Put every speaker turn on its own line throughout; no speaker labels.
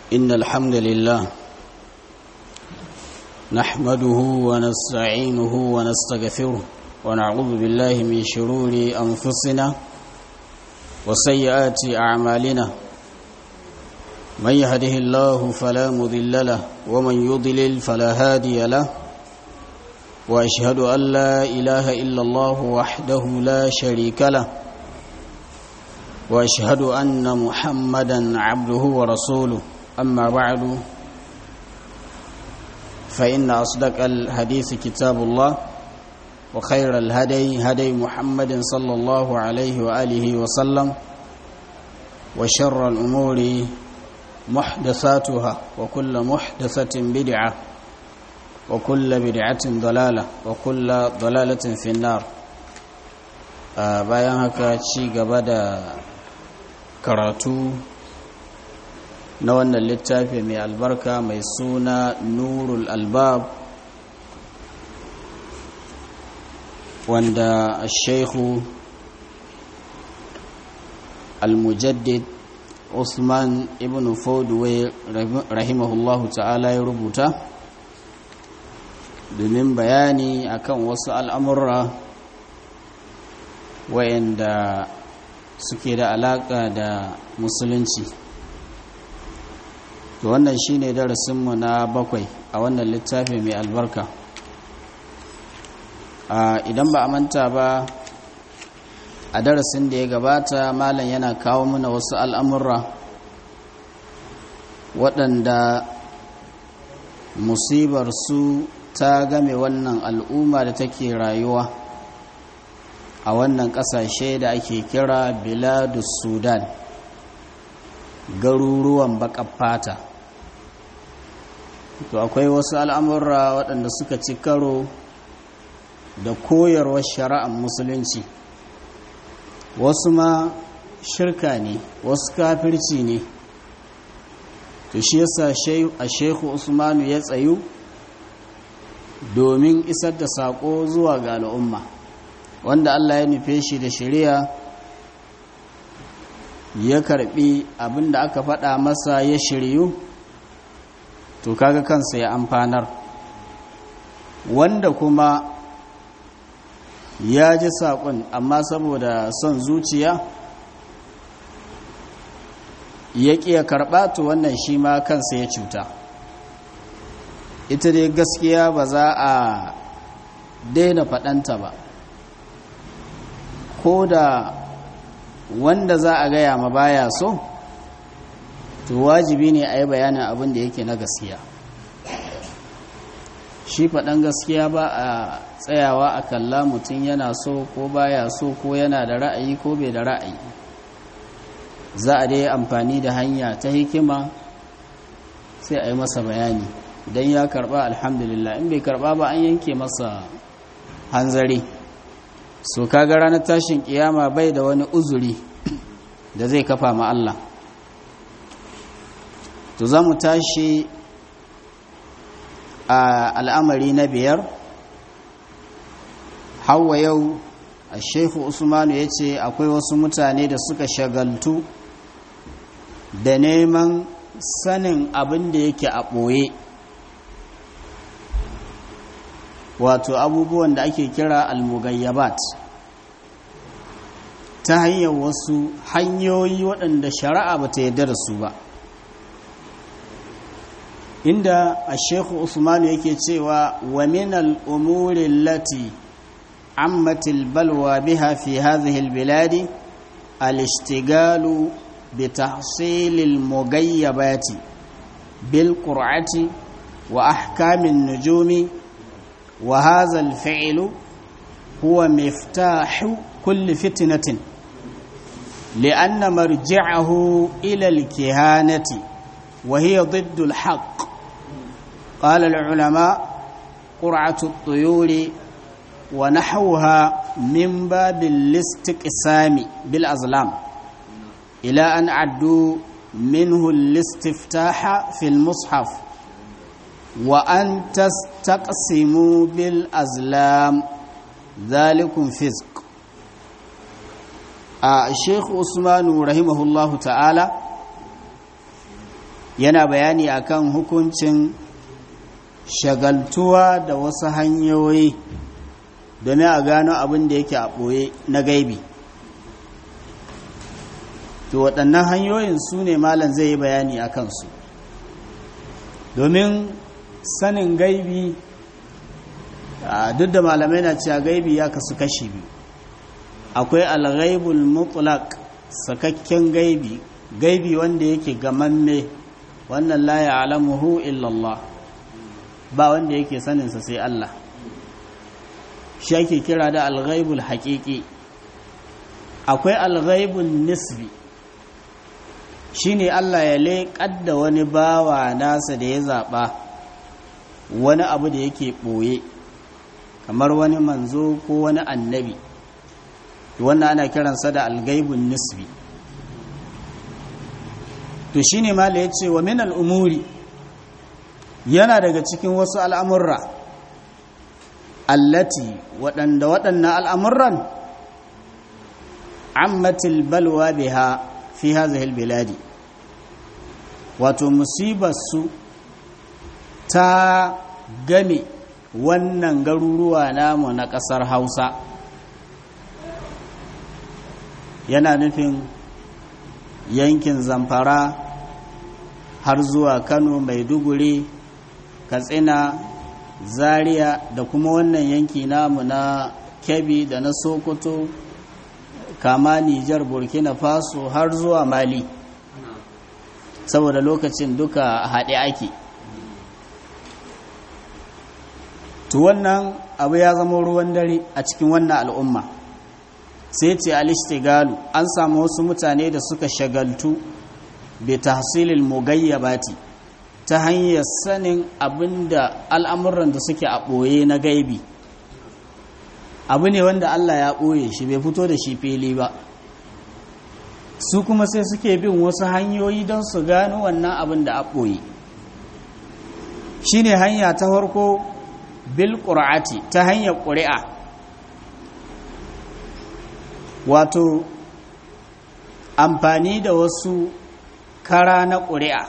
إن الحمد لله نحمده ونستعينه ونستغفره ونعوذ بالله من شرور أنفسنا وسيئات أعمالنا من يهده الله فلا مضل له ومن يضلل فلا هادي له وأشهد أن لا إله إلا الله وحده لا شريك له وأشهد أن محمدا عبده ورسوله أما بعد فإن أصدق الحديث كتاب الله وخير الهدي هدي محمد صلى الله عليه وآله وسلم وشر الأمور محدثاتها وكل محدثة بدعة وكل بدعة ضلالة وكل ضلالة في النار bayan haka ci gaba da karatu na wannan littafi mai albarka mai suna nurul albab wanda sheikhu al-mujaddid usman ibn fodway rahimahullahu ta'ala ya rubuta domin bayani akan wasu al'amurra wayanda suke da alaka da musulunci to wannan shine darasinmu na bakwai a wannan littafi mai albarka idan ba a manta ba a darasin da ya gabata malam yana kawo mana wasu al'amurra waɗanda musibar su ta game wannan al'umma da take rayuwa a wannan ƙasashe da ake kira biladus sudan garuruwan baƙar fata to akwai wasu al'amurra waɗanda suka ci karo da koyarwar shari'ar musulunci wasu ma shirka ne wasu kafirci ne to shi yasa a shehu usmanu ya tsayu domin isar da saƙo zuwa ga al'umma wanda allah ya nufe shi da shari'a ya karbi abin da aka faɗa masa ya shiryu to kaga kansa ya amfanar wanda kuma ya ji saƙon amma saboda son zuciya ya ƙiya karɓa to wannan shi ma kansa ya cuta ita dai gaskiya ba za a daina faɗanta ba ko da wanda za a gaya ma baya so to wajibi ne a yi bayanin abin da yake na gaskiya shi faɗan gaskiya ba a tsayawa a kalla mutum yana so ko baya so ko yana da ra'ayi ko bai da ra'ayi za a dai amfani da hanya ta hikima sai a yi masa bayani don ya karba alhamdulillah in bai karba ba an yanke masa hanzari so kaga ranar tashin kiyama bai da wani uzuri da zai kafa ma Allah to za mu tashi a al'amari na biyar hawa yau a shehu usmanu ya ce akwai wasu mutane da suka shagaltu da neman sanin abin da yake a ɓoye wato abubuwan da ake kira almugayyabat ta hanyar wasu hanyoyi waɗanda shari'a ba ta yarda da su ba inda a shekhu usmanu yake cewa wa min al'umuri lati ammatil balwa biha fi hadhihi albiladi al-ishtigalu bi tahsilil mugayyabati bil qur'ati wa ahkamin nujumi wa hadha al-fi'lu huwa miftahu kulli fitnatin لأن مرجعه إلى الكهانة وهي ضد الحق قال العلماء قرعة الطيور ونحوها من باب الاستقسام بالأزلام إلى أن عدوا منه الاستفتاح في المصحف وأن تستقسموا بالأزلام ذلكم فزق الشيخ عثمان رحمه الله تعالى yana bayani akan hukuncin shagaltuwa da wasu hanyoyi domin a gano abin da yake a ɓoye na gaibi to waɗannan hanyoyin su ne malam zai yi bayani a kansu domin sanin gaibi duk da malamai na cewa gaibi ya kasu kashi biyu akwai alghaibul mutlaq sakakken gaibi gaibi wanda yake gamamme wannan la ya'lamuhu illa Allah ba wanda yake saninsa sai Allah shi ake kira da alghaibul haqiqi akwai alghaibul nisbi shine Allah ya leƙar da wani bawa nasa da ya zaɓa wani abu da yake ɓoye kamar wani manzo ko wani annabi wannan ana kiransa da algaibun nisbi to shine mala ya ce wa min al'umuri yana daga cikin wasu al'amurra allati waɗanda waɗannan al'amurran ammatil balwa biha fi hazihil biladi wato musibarsu ta game wannan garuruwa namu na ƙasar hausa yana nufin yankin zamfara har zuwa kano maiduguri katsina zaria da kuma wannan yanki namu na kebbi da na sokoto kama nijar burkina faso har zuwa mali saboda lokacin duka haɗe ake to wannan abu ya zama ruwan dare a cikin wannan al'umma sai ce alishtigalu an samu wasu mutane da suka shagaltu bi tahsilil mugayyabati ta hanyar sanin abinda al'amuran da suke a ɓoye na gaibi abu ne wanda Allah ya ɓoye shi bai fito da shi fili ba su kuma sai suke bin wasu hanyoyi don su gano wannan abin da a ɓoye shi ne hanya ta farko bil ƙura'ati ta hanyar ƙuri'a wato amfani da wasu kara na ƙuri'a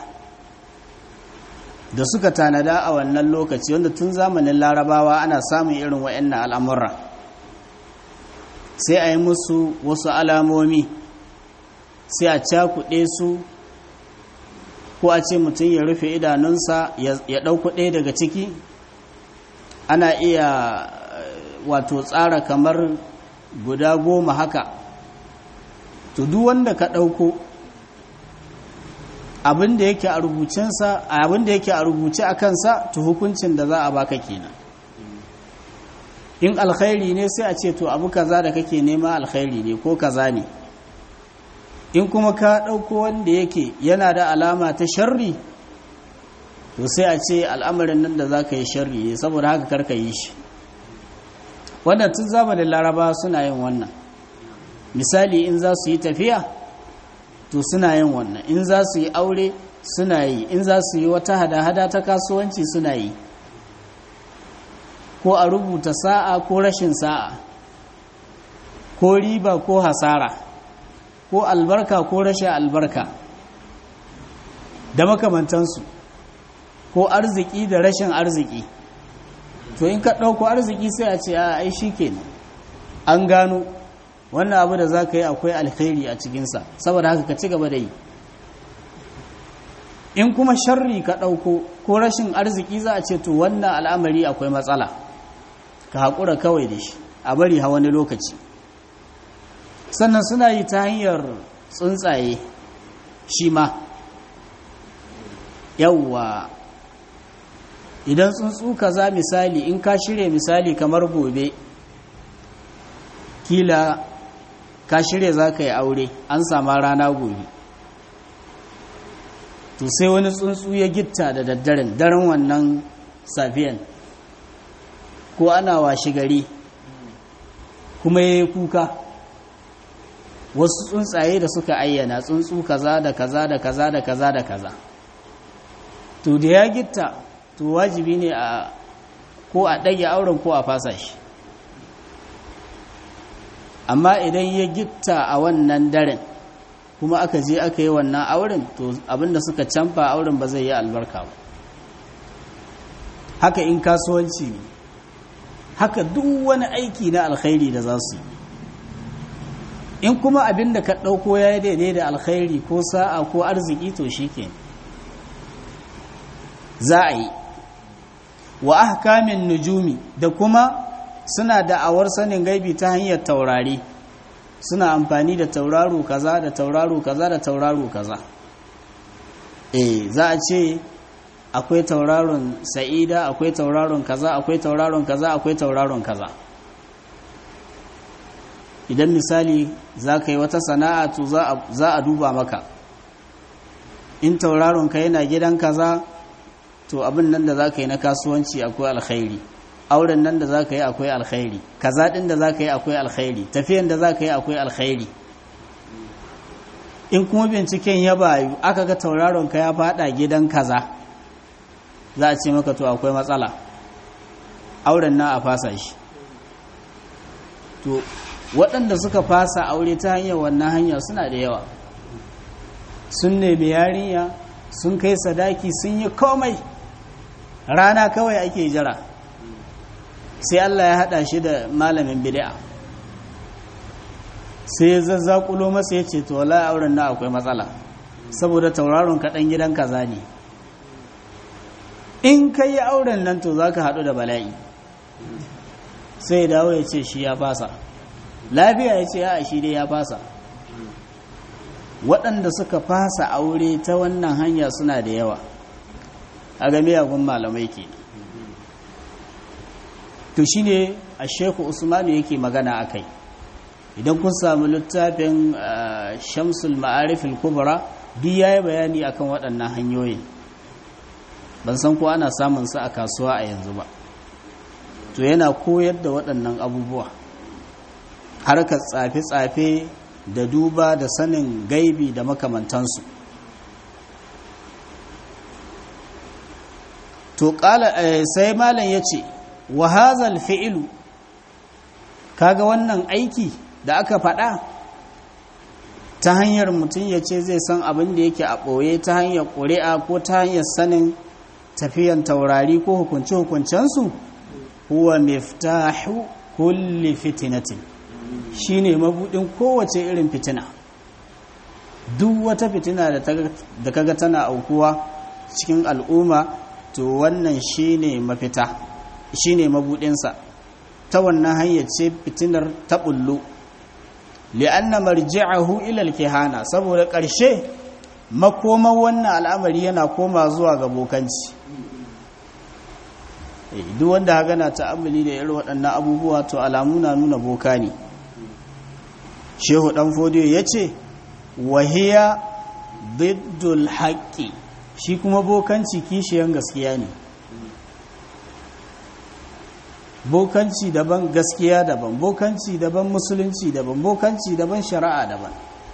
da suka tanada a wannan lokaci wanda tun zamanin larabawa ana samun irin wa'annan al'amurra sai a yi musu wasu alamomi sai a cakuɗe su ko a ce mutum ya rufe idanunsa ya ɗauku ɗaya daga ciki ana iya wato tsara kamar guda goma haka to duk wanda ka ɗauko abin da yake a rubucensa abin da yake a rubuce a kansa to hukuncin da za a baka kenan in alkhairi ne sai a ce to abu kaza da kake nema alkhairi ne ko kaza ne in kuma ka ɗauko wanda yake yana da alama ta sharri to sai a ce al'amarin nan da za ka yi sharri ne saboda haka karka yi shi wannan tun zamanin laraba suna yin wannan misali in za su yi tafiya to suna yin wannan in za su yi aure suna yi in za su yi wata hada-hada ta kasuwanci suna yi ko a rubuta sa'a ko rashin sa'a ko riba ko hasara ko albarka ko rashin albarka da makamantansu ko arziki da rashin arziki to in ka ɗauko arziki sai a ce a ai shi kenan an gano wannan abu da za ka yi akwai alkhairi a cikinsa saboda haka ka ci gaba da yi in kuma sharri ka ɗauko ko rashin arziki za a ce to wannan al'amari akwai matsala ka haƙura kawai da shi a bari ha wani lokaci sannan suna yi ta hanyar tsuntsaye shi ma yawwa idan tsuntsu kaza misali in ka shirya misali kamar gobe kila ka shirya za ka yi aure an sama rana gobe to sai wani tsuntsu ya gitta da daddaren daren wannan safiyan ko ana washi gari kuma ya yi kuka wasu tsuntsaye da suka ayyana tsuntsu kaza da kaza da kaza da kaza da kaza to da ya gitta to wajibi ne a ko a ɗage auren ko a fasa shi amma idan ya gitta a wannan daren kuma aka je aka yi wannan auren to abinda suka canfa auren ba zai yi albarka ba haka in kasuwanci ne haka duk wani aiki na alkhairi da za su yi in kuma abinda ka ɗauko ya yi daidai da alkhairi ko sa'a ko arziki to shi ke za a yi wa ahkamin nujumi da kuma suna da'awar sanin gaibi ta hanyar taurari suna amfani da tauraro kaza da tauraro kaza da tauraro kaza eh za a ce akwai tauraron sa'ida akwai tauraron kaza akwai tauraron kaza akwai tauraron kaza idan misali za ka yi wata sana'a to za a duba maka in tauraron ka yana gidan kaza to abin nan da za ka yi na kasuwanci akwai alkhairi auren nan da za ka yi akwai alkhairi kaza ɗin da za ka yi akwai alkhairi tafiyan da za ka yi akwai alkhairi in kuma binciken ya bayu aka ga tauraron ka ya fada gidan kaza za a ce maka to akwai matsala auren na a fasa shi to waɗanda suka fasa aure ta hanyar wannan hanya suna da yawa sun nemi yarinya sun kai sadaki sun yi komai rana kawai ake jira sai Allah ya haɗa shi da malamin bid'a sai ya zazzakulo masa ya ce to wala auren na akwai matsala saboda tauraron kaɗan gidan kaza ne in ka yi auren nan to za ka haɗu da bala'i sai ya dawo ya ce shi ya fasa lafiya ya ce ya shi dai ya fasa waɗanda suka fasa aure ta wannan hanya suna da yawa a game yagun malamai ke to shi ne a sheku usmanu yake magana a kai idan kun samu littafin shamsul ma'arifin kubra duk ya yi bayani akan waɗannan hanyoyi ban san ko ana samun su a kasuwa a yanzu ba to yana koyar da waɗannan abubuwa harkar tsafe-tsafe da duba da sanin gaibi da makamantansu to sai malam ya ce wa hazal fi'ilu kaga wannan aiki da aka faɗa ta hanyar mutum ya ce zai san abin da yake a ɓoye ta hanyar ƙuri'a ko ta hanyar sanin tafiyan taurari ko hukunce-hukuncensu huwa miftahu kulli fitinatin shine mabudin kowace irin fitina duk wata fitina da kaga tana aukuwa cikin al'umma to wannan shine mafita shine mabudinsa ta wannan hanyar ce fitinar ta bullo li'anna marji'ahu ila al-kihana saboda ƙarshe makoman wannan al'amari yana koma zuwa ga bokanci duk wanda ha gana ta'ammuli da irin waɗannan abubuwa to alamu na nuna boka ne shehu ɗan fodiyo ya ce wahiya biddul haƙƙi shi kuma bokanci kishiyan gaskiya ne bokanci daban gaskiya daban bokanci daban musulunci daban bokanci daban shari'a daban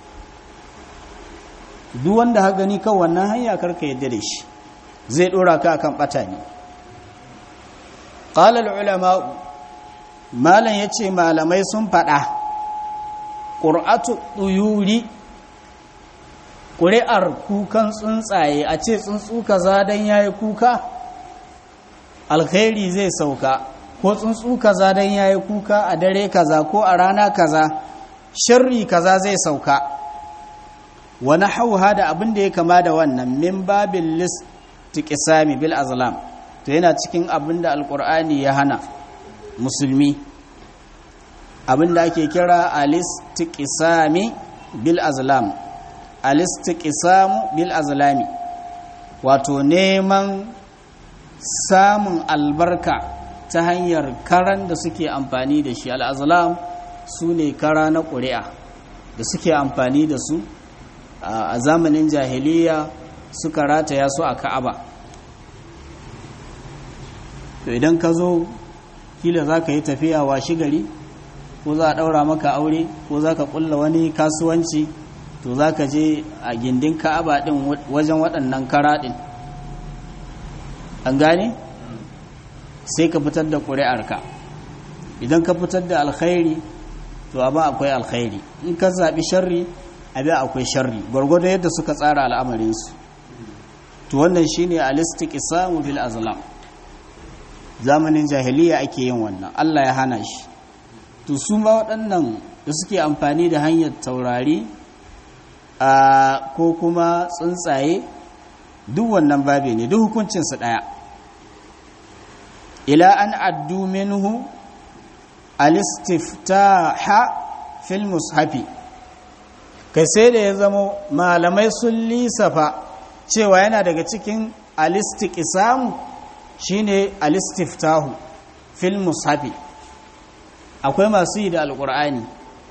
duk wanda ha gani kan wannan hanya karka yadda da shi zai ɗora ka akan ɓata ne ƙalar ulama malam ya ce malamai sun faɗa ƙur'atu ɗuyuri ƙuri'ar kukan tsuntsaye a ce tsuntsu kaza don ya yi kuka alkhairi zai sauka ko tsuntsu kaza don ya yi kuka a dare kaza ko a rana kaza shirri kaza zai sauka wani hauha da abin da ya kama da wannan min babin list tiƙisami bil azlam to yana cikin abin da alƙur'ani ya hana musulmi abin da ake kira alistiƙisami bil azlam alistiƙisamu bil azlami wato neman samun albarka ta hanyar karan da suke amfani da shi al'azlam su ne kara na ƙuri'a da suke amfani da su a zamanin jahiliya suka rataya su a ka'aba to idan ka zo kila za ka yi tafiya washi gari ko za a ɗaura maka aure ko za ka ƙulla wani kasuwanci to za ka je a gindin ka'aba ɗin wajen waɗannan kara ɗin an gane sai ka fitar da ƙuri'arka idan ka fitar da alkhairi to abin akwai alkhairi in ka zaɓi sharri abin akwai sharri gwargwado yadda suka tsara al'amarinsu to wannan shine al-istiqsamu bil azlam zamanin jahiliya ake yin wannan Allah ya hana shi to su ma waɗannan da suke amfani da hanyar taurari a ko kuma tsuntsaye duk wannan babe ne duk hukuncinsu ɗaya ila an addu minhu al-istiftaha fil mushafi kai sai da ya zama malamai sun lisafa cewa yana daga cikin al-istiqsamu shine al-istiftahu fil mushafi akwai masu yi da alqur'ani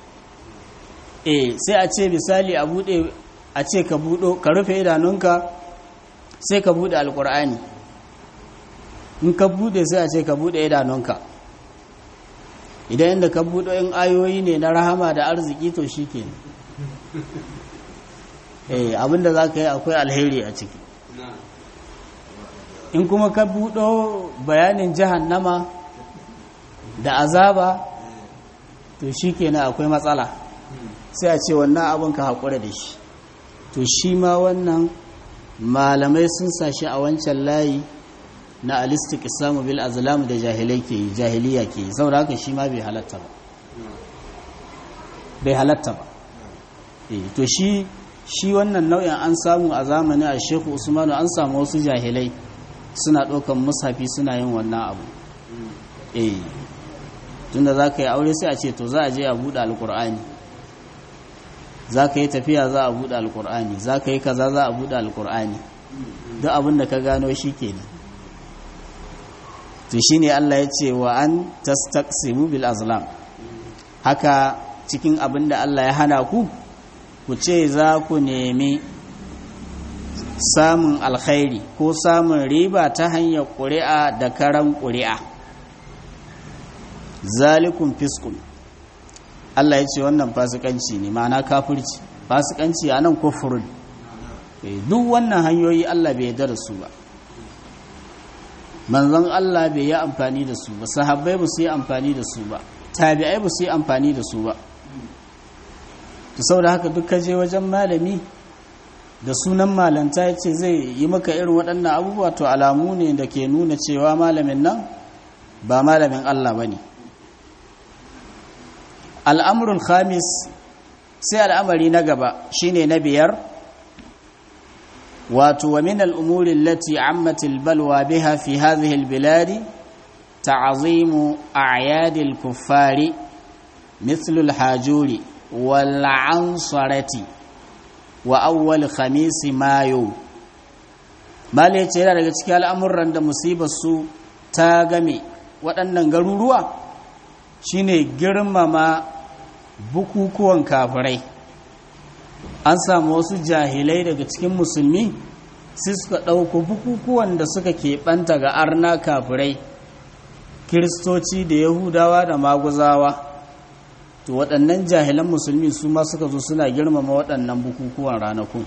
eh sai a ce misali a bude a ce ka budo ka rufe idanunka sai ka bude alqur'ani in ka bude sai a ce ka bude idanunka idan inda ka budo in ayoyi ne na rahama da arziki to shikenan eh abinda zaka yi akwai alheri a ciki in kuma ka buɗo bayanin jahannama da azaba to shi kenan akwai matsala sai a ce wannan abin ka haƙura da shi to shi ma wannan malamai sun sashi a wancan layi na alistik isamu bil azlam da jahilai ke yi jahiliya ke yi saboda haka shi ma bai halatta ba bai halatta ba to shi shi wannan nau'in an samu a zamanin a sheku usmanu an samu wasu jahilai suna ɗaukan musafi suna yin wannan abu eh tunda za ka yi aure sai a ce to za a je a buɗe alƙur'ani za ka yi tafiya za a buɗe alƙur'ani za ka yi kaza za a buɗe alƙur'ani duk abin da ka gano shi kenan to shi ne Allah ya ce wa an tastaqsimu bil azlam haka cikin abin da Allah ya hana ku ku ce za ku nemi samun alkhairi ko samun riba ta hanyar ƙuri'a da karan ƙuri'a zalikun fiskun Allah ya ce wannan fasikanci ne ma'ana kafirci fasikanci a nan kufurin duk wannan hanyoyi Allah bai yarda da su ba manzon Allah bai yi amfani da su ba sahabbai ba su yi amfani da su ba tabi'ai ba su yi amfani da su ba to saboda haka duk ka je wajen malami da sunan malanta ya ce zai yi maka irin waɗannan abubuwa to alamu ne da ke nuna cewa malamin nan ba malamin Allah ba ne al'amurul khamis sai al'amari na gaba shine na biyar wato wa min al'umurin lati ammatil balwa biha fi hadhihi albiladi ta'azimu a'yadil kuffari mithlul hajuri wal ansarati wa awwal khamisi mayo mala ce yana daga cikin al'amuran da musibar su ta game waɗannan garuruwa shine girmama bukukuwan kafirai an samu wasu jahilai daga cikin musulmi sai suka ɗauko bukukuwan da suka keɓanta ga arna kafirai kiristoci da yahudawa da maguzawa to waɗannan jahilan musulmi su ma suka zo suna girmama waɗannan bukukuwan ranakun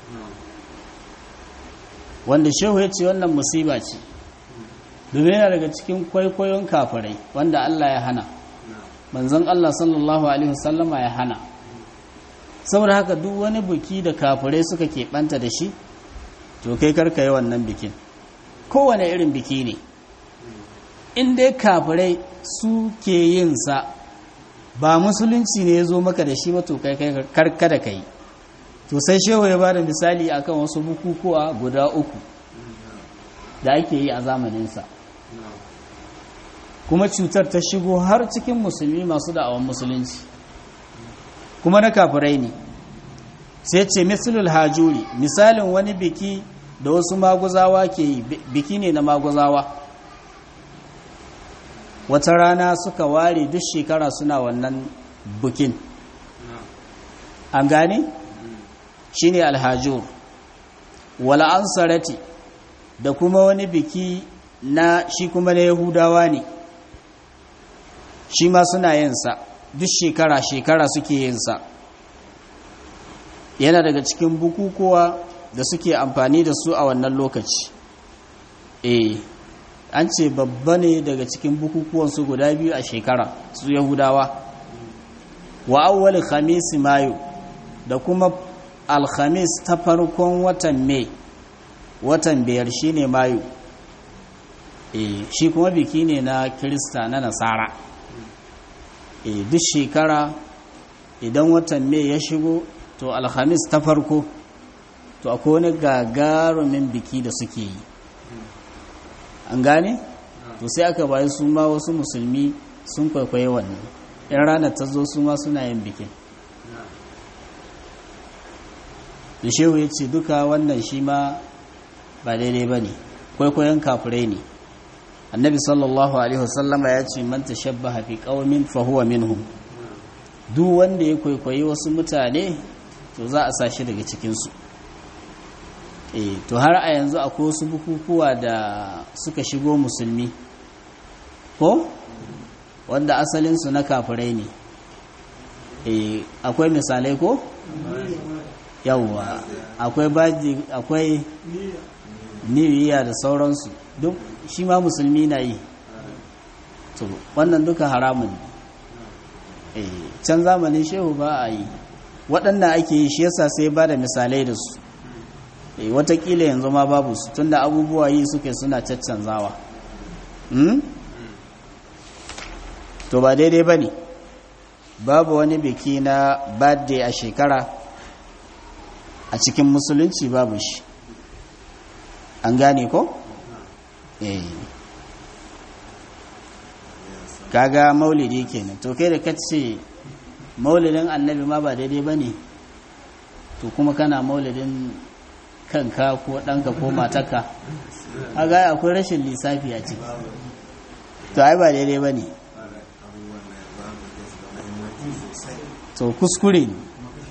wanda shehu ya ce wannan musiba ce domin yana daga cikin kwaikwayon kafirai wanda Allah ya hana manzon Allah sallallahu alaihi wasallama ya hana saboda haka duk wani buki da kafirai suka keɓanta da shi to kai karka yi wannan bikin kowane irin biki ne in dai kafirai su ke yin sa ba musulunci ne ya zo maka da shi ba to kai karka da kai to sai shehu ya bada misali akan wasu bukukuwa guda uku da ake yi a zamaninsa kuma cutar ta shigo har cikin musulmi masu da'awan musulunci kuma na kafirai ne sai ce misalul hajuri misalin wani biki da wasu maguzawa ke yi biki ne na maguzawa wata rana suka ware duk shekara suna wannan bukin an gane shi ne alhajur wala ansarati da kuma wani biki na shi kuma na yahudawa ne shi ma suna yinsa duk shekara-shekara suke yinsa yana daga cikin bukukuwa da suke amfani da su a wannan lokaci eh an ce babba ne daga cikin bukukuwan su guda biyu a shekara su yahudawa wa awwal khamis mayu da kuma alhamis ta farkon watan mai watan biyar shine mayu e, shi kuma biki ne na kirista na nasara e, duk shekara idan watan mai ya shigo to alhamis ta farko to akwai wani gagarumin biki da suke yi an gane to sai aka bayi su ma wasu musulmi sun kwaikwaye wannan yan ranar ta zo su ma suna yin bikin da shehu ya ce duka wannan shi ma ba daidai ba ne kwaikwayon kafirai ne annabi sallallahu alaihi wasallama ya ce man tashabbaha fi qaumin fa huwa minhum duk wanda ya kwaikwayi wasu mutane to za a sa shi daga cikin su eh to har a yanzu akwai wasu bukukuwa da suka shigo musulmi ko wanda asalin su na kafirai ne eh akwai misalai ko yawwa akwai baji akwai niwiya da sauransu duk shi ma musulmi na yi to wannan duka haramun eh can zamanin shehu ba a yi waɗanda ake yi shi yasa sai ba da misalai da su eh watakila yanzu ma babu su tunda abubuwa yi suke suna caccanzawa hmm? to ba daidai ba ne babu wani biki na birthday a shekara a cikin musulunci babu shi an gane ko? eh kaga maulidi kenan to kai da kace maulidin annabi ma ba daidai ba ne to kuma kana maulidin kanka ko ɗanka ko mataka aga akwai rashin lissafi a ciki to ai ba daidai ba ne to kuskure ne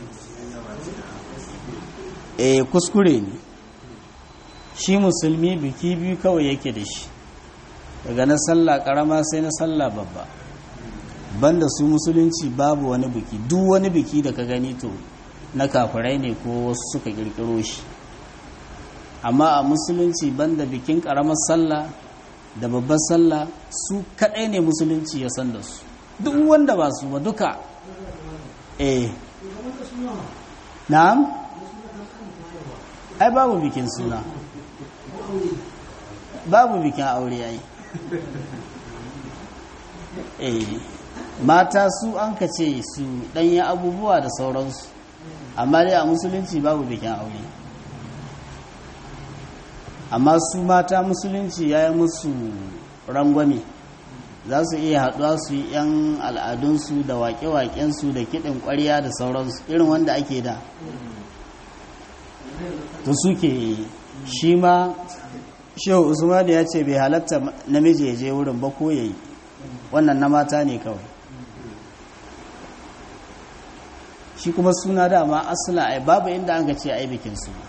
eh kuskure ne shi musulmi biki biyu kawai yake da shi daga na sallah karama sai na sallah babba banda su musulunci babu wani biki duk wani biki da ka gani to na kafirai ne ko wasu suka kirkiro shi amma a musulunci banda bikin karamar sallah da babbar sallah su kadai ne musulunci ya san da su duk wanda ba su ba duka eh na'am ai babu bikin suna babu bikin aure ai eh mata su an ka ce su ɗanyi abubuwa da sauransu amma dai a musulunci babu bikin aure amma su mata musulunci ya yi musu rangwame za su iya haɗuwa su yi 'yan al'adunsu da waƙe-waƙensu da kiɗin ƙwarya da sauransu irin wanda ake da to suke shi ma shehu usman ya ce bai halatta namiji ya je wurin ba ko yayi wannan na mata ne kawai shi kuma suna dama asila ai babu inda an ga ce ai bikin suna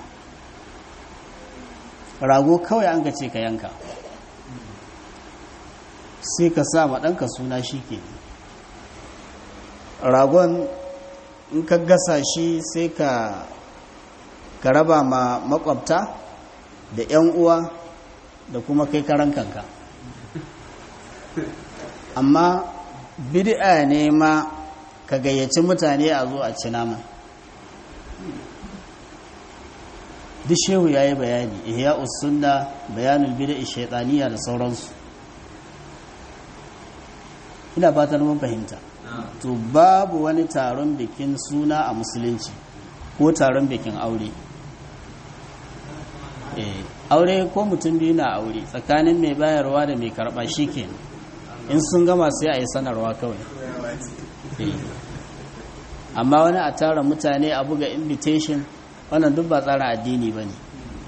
rago kawai an ga ce ka yanka sai ka sa ma ɗanka suna shi ke ragon in ka gasa shi sai ka ka raba ma makwabta da 'yan uwa da kuma kai karan kanka amma bid'a ne ma ka gayyaci mutane a zo a ci nama duk shehu ya yi bayani ihya usunna bayanul bid'a shaitaniya da sauransu ina fatar mun fahimta to babu wani taron bikin suna a musulunci ko taron bikin aure aure ko mutum biyu na aure tsakanin mai bayarwa da mai karɓa shi ke in sun gama sai a yi sanarwa kawai amma wani a tara mutane a buga invitation wannan duk ba tsara addini ba ne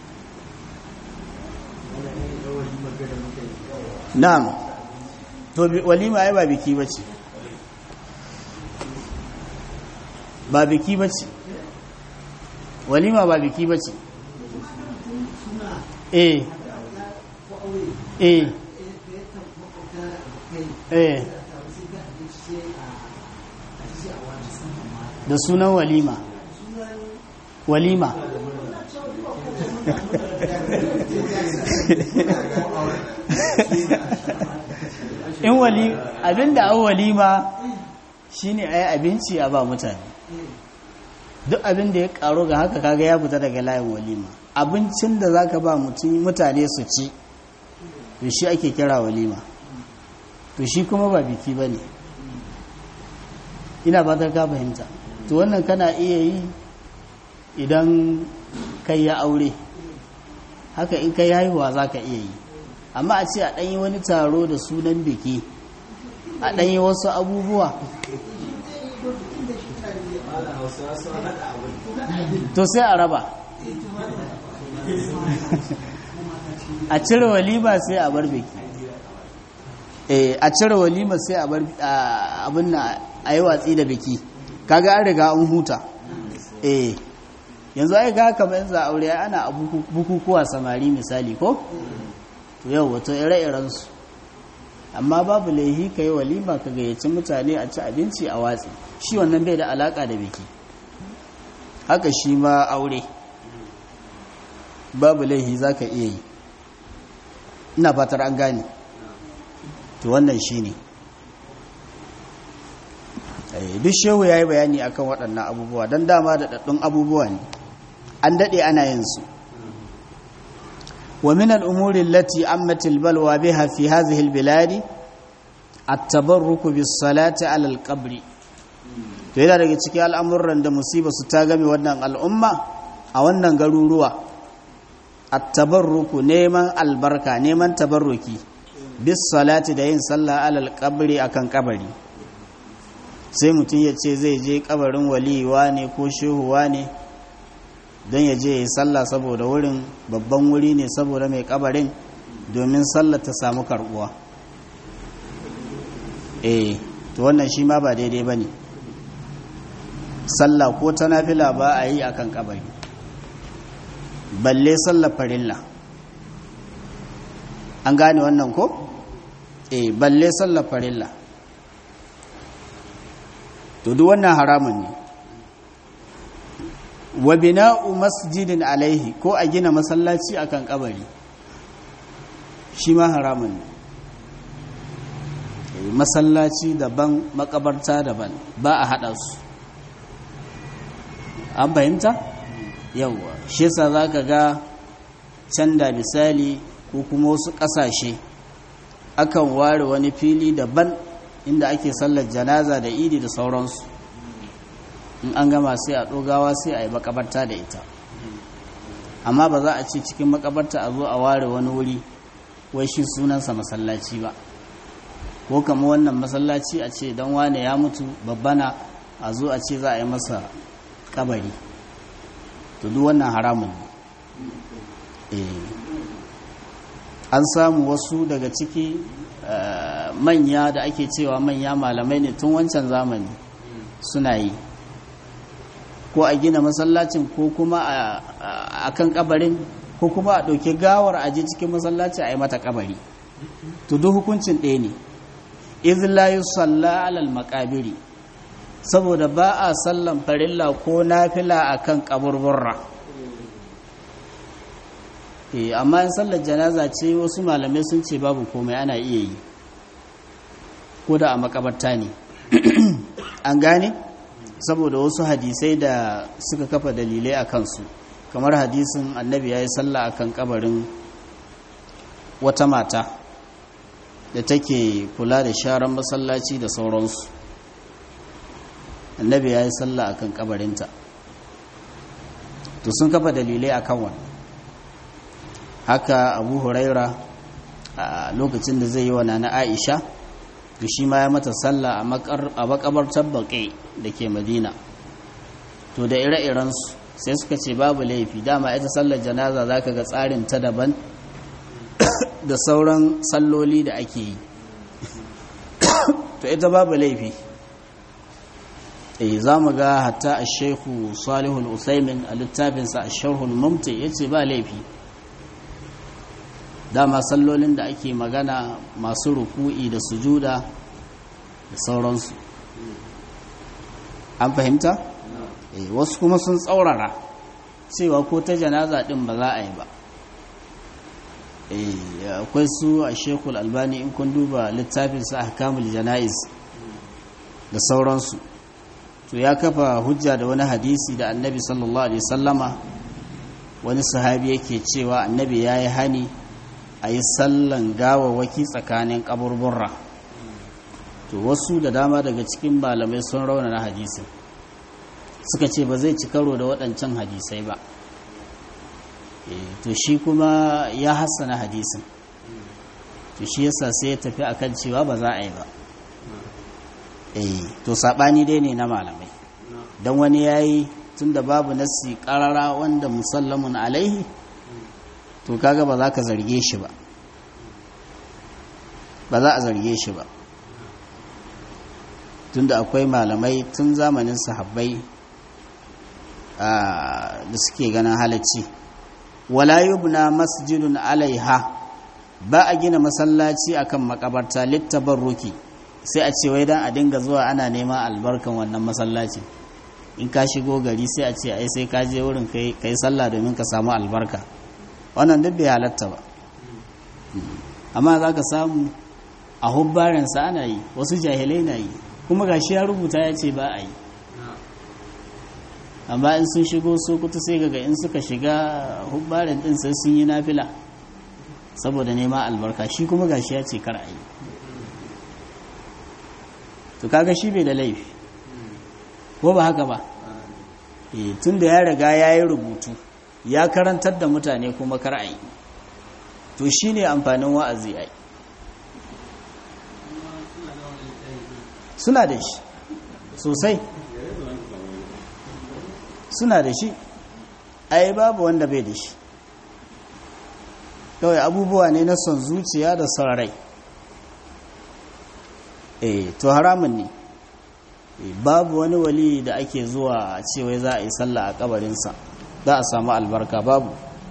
na'am to walima ai ba biki ba ce ba biki ba ce walima ba biki ba ce eh eh eh da sunan walima walima in wali abinda an walima shine ayi abinci a ba mutane duk abin da ya karo ga haka kaga ya fita daga layin walima abincin da zaka ba mutane su ci to shi ake kira walima to shi kuma ba biki ba ne ina ba ka fahimta to wannan kana iya yi idan kai ya aure haka in kai haihuwa za ka iya yi amma a ce a ɗanyi wani taro da sunan biki a ɗanyi wasu abubuwa to sai a raba a cire walima sai a bar biki eh a cire walima sai a bar abin na a yi watsi da biki kaga an riga an huta eh yanzu ai ga kamar yanzu aure ana bukukuwa samari misali ko to yau wato ire-iren su amma babu laihi ka yi walima ka gayyaci mutane a ci abinci a watsi shi wannan bai da alaka da biki haka shi ma aure babu laihi za ka iya yi ina fatar an gane to wannan shi ne duk shehu ya yi bayani akan waɗannan abubuwa don dama da ɗaɗɗun abubuwa ne an daɗe ana yin su wa min al'umuri lati ammatil balwa biha fi hadhihi albiladi at-tabarruku bis salati ala al-qabri to yana daga cikin al'amuran da musiba su ta game wannan al'umma a wannan garuruwa at-tabarruku neman albarka neman tabarruki bis salati da yin sallah alal qabri akan kabari sai mutum ya ce zai je kabarin waliwa ne ko shehuwa ne don ya je ya sallah saboda wurin babban wuri ne saboda mai kabarin domin sallah ta samu karbuwa eh to wannan shi ma ba daidai ba ne sallah ko ta nafila ba a yi akan kabari balle sallar farilla an gane wannan ko? e balle sallar farilla to duk wannan haramun ne wa bina'u masjidin alaihi ko a gina masallaci akan kabari shi ma haramun ne masallaci daban makabarta daban ba a haɗa su an fahimta yawwa shi yasa za ka ga can da misali ko kuma wasu ƙasashe akan ware wani fili daban inda ake sallar janaza da idi da sauransu in an gama sai a ɗogawa sai a yi makabarta da ita amma ba za a ce cikin makabarta a zo a ware wani wuri wai shi sunansa masallaci ba ko kama wannan masallaci a ce don wane ya mutu babbana a zo a ce za a yi masa kabari to duk wannan haramun ne an samu wasu daga ciki manya da ake cewa manya malamai ne tun wancan zamani suna yi ko a gina masallacin ko kuma a kan kabarin ko kuma a ɗauki gawar aji cikin masallaci a yi mata kabari to duk hukuncin ɗaya ne izla yi salla alal makabiri saboda ba a sallan farilla ko nafila a kan kaburburra amma in sallar janaza ce wasu malamai sun ce babu komai ana iya yi ko da a makabarta ne an gane saboda wasu hadisai da suka kafa dalilai a kansu kamar hadisin annabi ya yi sallah a kan kabarin wata mata da take kula da sharan masallaci da sauransu annabi ya yi sallah a kan kabarinta to sun kafa dalilai a kan wani haka abu huraira a lokacin da zai yi wa na aisha da shi ma ya mata sallah a makabartar baƙi da ke madina to da ire-irensu sai suka ce babu laifi dama ita sallar janaza za ka ga tsarin ta daban da sauran salloli da ake yi to ita babu laifi eh za mu ga hatta a shehu salihul usaimin a littafinsa a sharhul mumti ya ce ba laifi dama sallolin da ake magana masu ruku'i da sujuda da sauransu an fahimta? eh wasu kuma sun tsaurara cewa ko ta janaza din ba za a yi ba eh akwai su a shekul albani in kun duba littafinsa a kamul jana'iz da sauransu to ya kafa hujja da wani hadisi da annabi sallallahu alaihi sallama wani sahabi yake cewa annabi ya yi hani a yi sallan gawawaki tsakanin kaburburra to wasu da dama daga cikin malamai sun rauna na hadisin suka ce ba zai ci karo da waɗancan hadisai ba to shi kuma ya hassana hadisin to shi yasa sai ya tafi akan cewa ba za a yi ba to saɓani dai ne na malamai don wani ya yi tun da babu nassi ƙarara wanda musallamun alaihi to kaga ba za ka zarge shi ba ba za a zarge shi ba tunda akwai malamai tun zamanin sahabbai da suke ganin halacci wala yubna masjidun alaiha ba a gina masallaci akan makabarta littabarruki sai a ce wai dan a dinga zuwa ana neman albarkan wannan masallaci in ka shigo gari sai a ce ai sai ka je wurin kai sallah domin ka samu albarka wannan duk bai halatta ba amma za ka samu a hubbarinsa ana yi wasu jahilai na yi kuma gashi ya rubuta ya ce ba a yi amma in sun shigo sokoto sai ga in suka shiga hubbarin din sai sun yi nafila saboda nema albarka shi kuma gashi ya ce kar a yi to kaga shi bai da laifi ko ba haka ba tun da ya riga ya yi rubutu ya karantar da mutane kuma kar a yi to shi ne amfanin wa'azi ai suna da shi sosai suna da shi ai babu wanda bai da shi kawai abubuwa ne na son zuciya da son rai eh to haramun ne babu wani wali da ake zuwa cewa za a yi sallah a kabarinsa za a samu albarka babu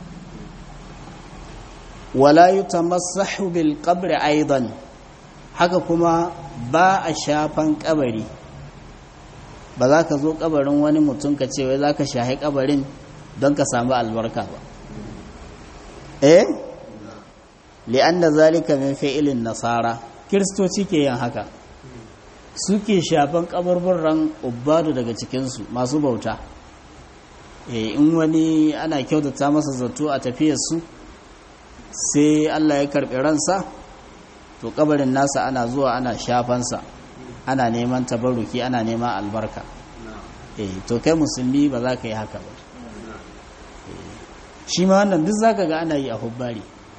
wala yutamassahu bil qabri aidan haka kuma ba a shafan kabari ba za ka zo kabarin wani mutum ka ce wai za ka shahi kabarin don ka samu albarka ba eh li'anna zalika min fi'ilin nasara kiristoci ke yin haka suke shafan kabarburran ubbadu daga cikinsu masu bauta in wani ana kyautata masa zato a tafiyarsu sai allah ya karɓi ransa to kabarin nasa ana zuwa ana shafansa ana neman tabaruki ana neman albarka to kai musulmi ba za ka yi haka ba shi ma wannan duk za ka ga ana yi a hubbari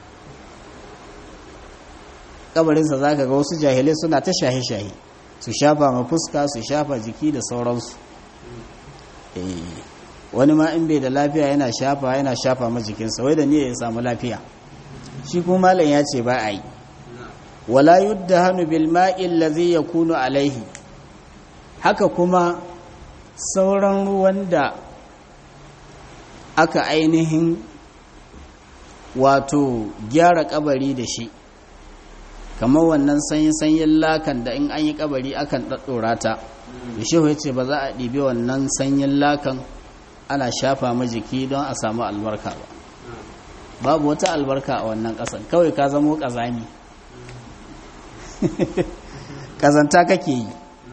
kabarinsa za ka ga wasu jahilai suna ta shahe-shahe su shafa ma fuska su shafa jiki da sauransu wani ma in bai da lafiya yana shafa yana shafa ma jikinsa wai da niyya ya samu lafiya shi kuma malam ya ce ba a yi wala yudda hannu bil ma'il ladhi yakunu alaihi haka kuma sauran ruwan da aka ainihin wato gyara kabari da shi kamar wannan sanyin-sanyin lakan da in an yi kabari akan ɗaɗɗora ta da shehu ya ce ba za a ɗibi wannan sanyin lakan ana shafa ma jiki don a samu albarka ba babu wata albarka a wannan ƙasan kawai ka zamo ƙazami ƙazanta kake yi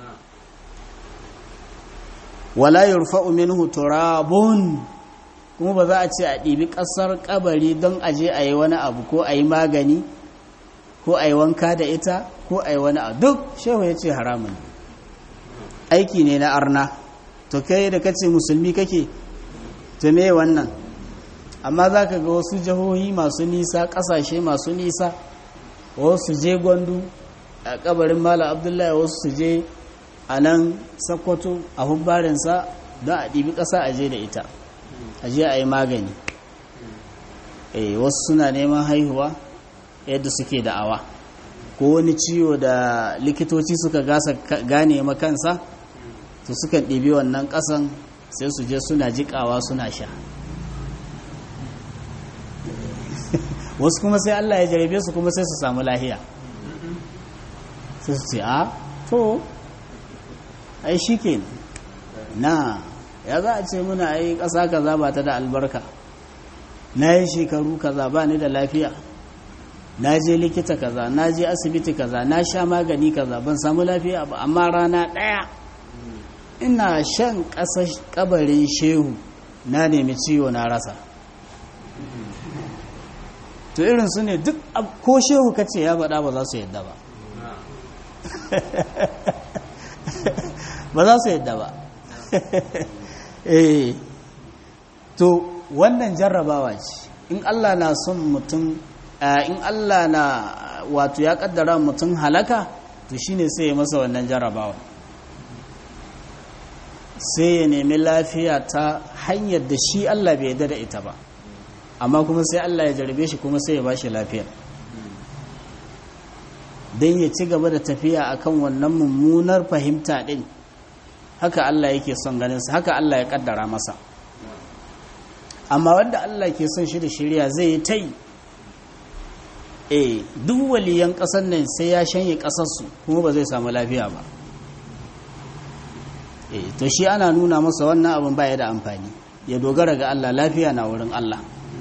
wala yurfa'u minhu turabun kuma ba za a ce a ɗibi ƙasar kabari don aje a yi wani abu ko a yi magani ko a yi wanka da ita ko a yi wani abu duk shehu ya ce haramun aiki ne na arna to kai da kace musulmi kake to me wannan amma za ka ga wasu jihohi masu nisa ƙasashe masu nisa wasu je gwandu a kabarin mala abdullahi wasu su je a nan sakwato a hubbarinsa don a ɗibi ƙasa a je da ita a je a yi magani wasu suna neman haihuwa yadda suke da'awa ko wani ciwo da likitoci suka gasa gane makansa to sukan ɗibi wannan ƙasan sai su je suna jiƙawa suna sha wasu kuma sai Allah ya jarabe su kuma sai su samu lahiya sai su ce a to ai shi ke na ya za a ce muna ai ƙasa kaza ba ta da albarka na yi shekaru kaza ba ni da lafiya na je likita kaza na je asibiti kaza na sha magani kaza ban samu lafiya ba amma rana ɗaya ina shan ƙasa kabarin shehu na nemi ciwo na rasa to irin su ne duk ko shehu kace ya faɗa ba za su yadda ba ba za su yadda ba eh to wannan jarrabawa ce in Allah na son mutum in Allah na wato ya kaddara mutum halaka to shine sai ya masa wannan jarrabawa sai ya nemi lafiya ta hanyar da shi Allah bai yarda da ita ba amma kuma sai Allah ya jarbe shi kuma sai ya bashi lafiya don ya ci gaba da tafiya akan wannan mummunar fahimta din haka Allah yake son ganinsa haka Allah ya kaddara masa amma wanda Allah ke son shi da shirya zai yi ta yi e duk waliyan ƙasar nan sai ya shanye ƙasarsu kuma ba zai samu lafiya ba e to shi ana nuna masa wannan abin baya da amfani ya dogara ga Allah lafiya na wurin Allah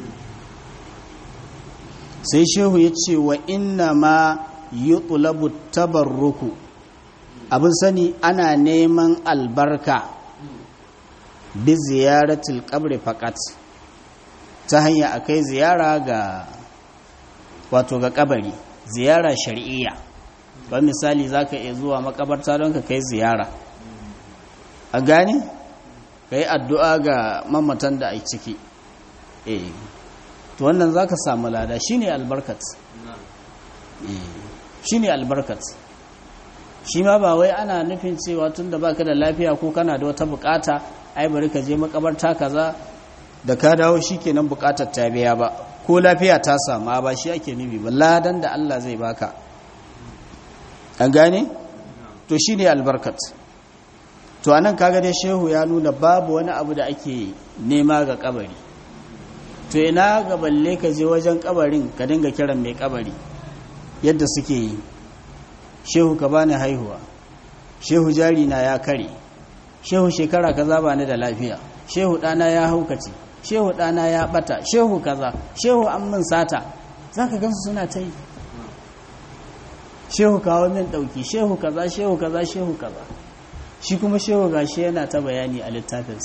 sai shehu ya ce wa inna ma yi tabarruku abin sani ana neman albarka bi ziyaratul qabri faqat ta hanya akai ziyara ga wato ga kabari ziyara shar'iyya ba misali zaka iya zuwa makabarta don ka kai ziyara a gane kai addu'a ga mamatan da ai ciki eh to wannan zaka samu lada shine albarkat eh shine albarkat shi ma ba wai ana nufin cewa tun da baka da lafiya ko kana da wata bukata ai bari ka je makabarta kaza da ka dawo shikenan bukatar ta biya ba ko lafiya ta samu ba shi ake nufi ba ladan da Allah zai baka an gane to shine albarkat to anan kaga dai shehu ya nuna babu wani abu da ake nema ga kabari to ina ga balle ka je wajen kabarin ka dinga kiran mai kabari yadda suke yi shehu ka bani haihuwa shehu jari na ya kare shehu shekara kaza ba ni da lafiya shehu ɗana ya haukace shehu ɗana ya ɓata shehu kaza shehu an min sata za ka gansu suna ta yi shehu kawo min ɗauki shehu kaza shehu kaza shehu kaza shi kuma shehu gashi yana ta bayani a littafinsa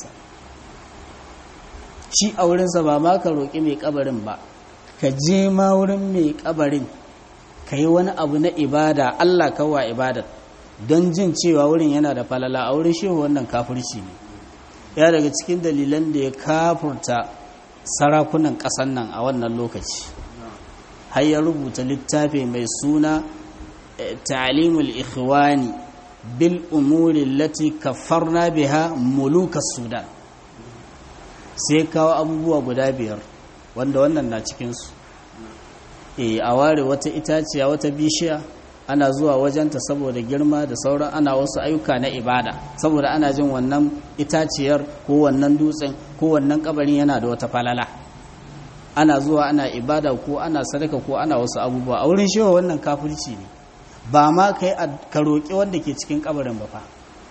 shi a wurinsa ba ma ka roƙi mai ƙabarin ba ka je ma wurin mai ƙabarin ka yi wani abu na ibada Allah kawa ibada don jin cewa wurin yana da falala a wurin shehu wannan kafirci ne ya daga cikin dalilan da ya kafurta sarakunan ƙasan nan a wannan lokaci har ya rubuta littafi mai suna ta'limul ikhwani bil umuri lati kaffarna biha muluka sudan sai kawo abubuwa guda biyar wanda wannan na cikinsu e a ware wata itaciya wata bishiya ana zuwa wajenta saboda girma da sauran ana wasu ayyuka na ibada saboda ana jin wannan itaciyar ko wannan dutsen ko wannan kabarin yana da wata falala ana zuwa ana ibada ko ana sadaka ko ana wasu abubuwa a wurin shewa wannan kafirci ne ba ma kai ka roƙi wanda ke cikin kabarin ba fa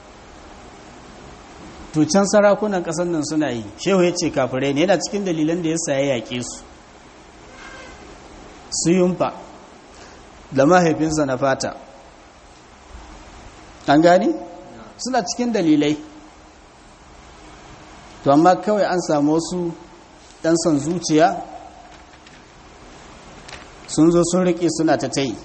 to can sarakunan ƙasar nan suna yi shehu ya ce kafirai ne yana cikin dalilan da ya sa ya yaƙe su su yumfa da mahaifinsa na fata an gani suna cikin dalilai to amma kawai an samu wasu ɗan son zuciya sun zo sun riƙe suna ta tai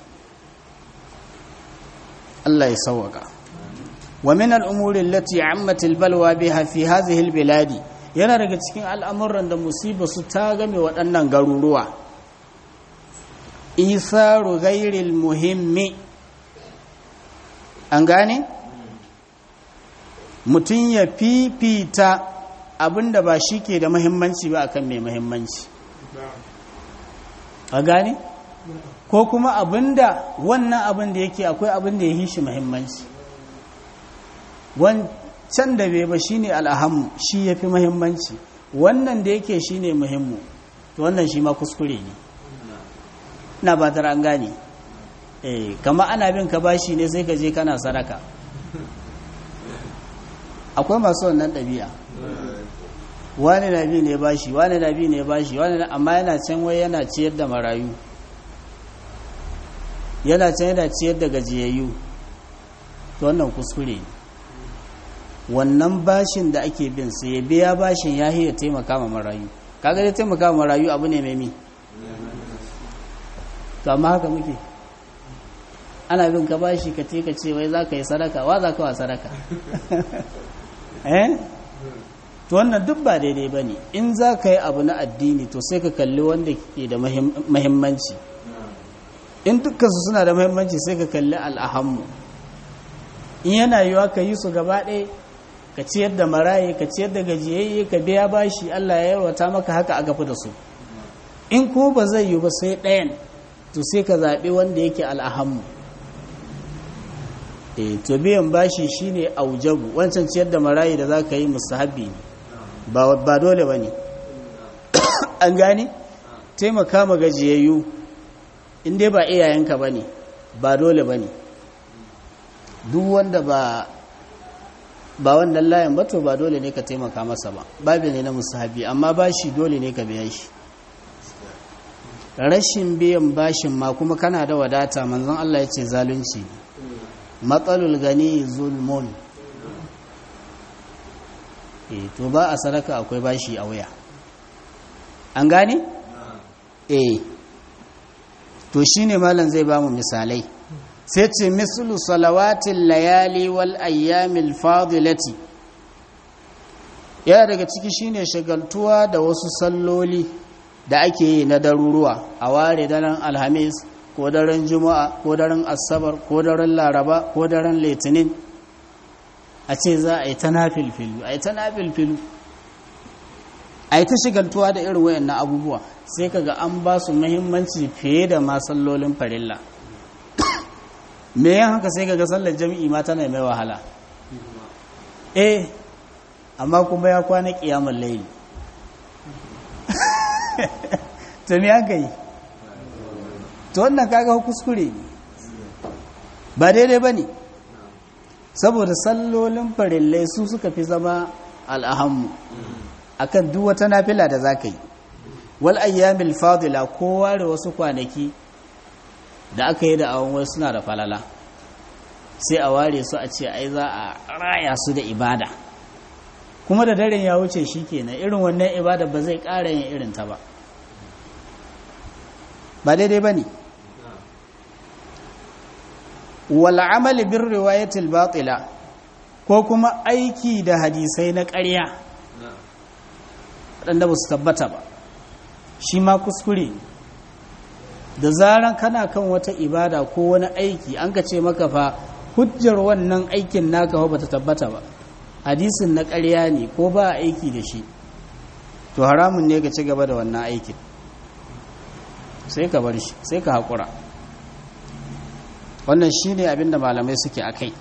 Allah ya sauwaka wa min al'umurin lati ammatil balwa biha fi hazihil biladi yana daga cikin al'amuran da musiba su ta game waɗannan garuruwa isaru gairil muhimmi an gane mutum ya fifita abinda ba shi ke da muhimmanci ba akan mai muhimmanci a gane ko kuma abinda wannan abin da yake akwai abin da ya yi shi muhimmanci wancan da bai ba shine al'ahammu shi ya fi muhimmanci wannan da yake shine muhimmu to wannan shi ma kuskure ne na ba an gane eh kama ana bin ka bashi ne sai ka je kana sadaka akwai masu wannan ɗabi'a wani na bi ne bashi wani na bi ne bashi wani na amma yana can wai yana ciyar da marayu yana can yana ciyar da gajiyayyu to wannan kuskure ne wannan bashin da ake bin su ya biya bashin ya ya taimaka ma marayu kaga dai taimaka ma marayu abu ne mai mi to amma haka muke ana bin ka bashi ka ce ka ce wai za ka yi sadaka wa za ka wa sadaka eh to wannan duk ba daidai ba ne in za ka yi abu na addini to sai ka kalli wanda ke da mahimmanci in dukkansu suna da mahimmanci sai ka kalli al'ahammu in yana yiwa ka yi su gaba ɗaya ka ciyar da maraye ka ciyar da gajiyayye ka biya bashi allah ya yarwata maka haka a gafi da su in ko ba zai yi ba sai ɗayan to sai ka zaɓi wanda yake al'ahammu e to biyan bashi shine aujabu wancan ciyar da marayi da za ka yi musahabi ne ba dole ba ne an gane taimaka ma gajiyayyu inda ba iyayenka ba ne ba dole ba ne duk wanda ba ba wannan layan ba to ba dole ne ka taimaka masa ba babu ne na musahabi amma bashi dole ne ka biya shi rashin biyan bashin ma kuma kana da wadata manzon Allah ya ce zalunci matsalul gani zulmun e to ba a sadaka akwai bashi a wuya an gane? e to shine malam zai ba mu misalai sai ce mislu salawatin layali wal ayyamil fadilati yana daga ciki shine shagaltuwa da wasu salloli da ake yi na daruruwa a ware daren alhamis ko daren juma'a ko daren asabar ko daren laraba ko daren litinin a ce za a yi ta nafilfilu a yi ta nafilfilu a yi ta shigaltuwa da irin wayannan abubuwa sai kaga an ba su muhimmanci fiye da masallolin farilla me yan haka sai kaga sallar jami'i ma tana mai wahala eh amma kuma ya kwana kiyamar laili to me aka yi to wannan kaga kuskure ne ba daidai ba ne saboda sallolin farillai su suka fi zama al'ahammu akan duk wata nafila da za ka yi wal ayyamil fadila ko ware wasu kwanaki da aka yi da awon wasu suna da falala sai a ware su a ce ai za a raya su da ibada kuma da daren ya wuce shi kenan irin wannan ibada ba zai ƙara yin irin ta ba ba daidai ba ne wal'amali bin riwayatul batila ko kuma aiki da hadisai na ƙarya waɗanda ba su tabbata ba shi ma kuskure da zaran kana kan wata ibada ko wani aiki an ka ce maka fa hujjar wannan aikin naka ba ta tabbata ba hadisin na ƙarya ne ko ba aiki da shi to haramun ne ka ci gaba da wannan aikin sai ka bar shi sai ka haƙura wannan shi ne abinda malamai suke a kai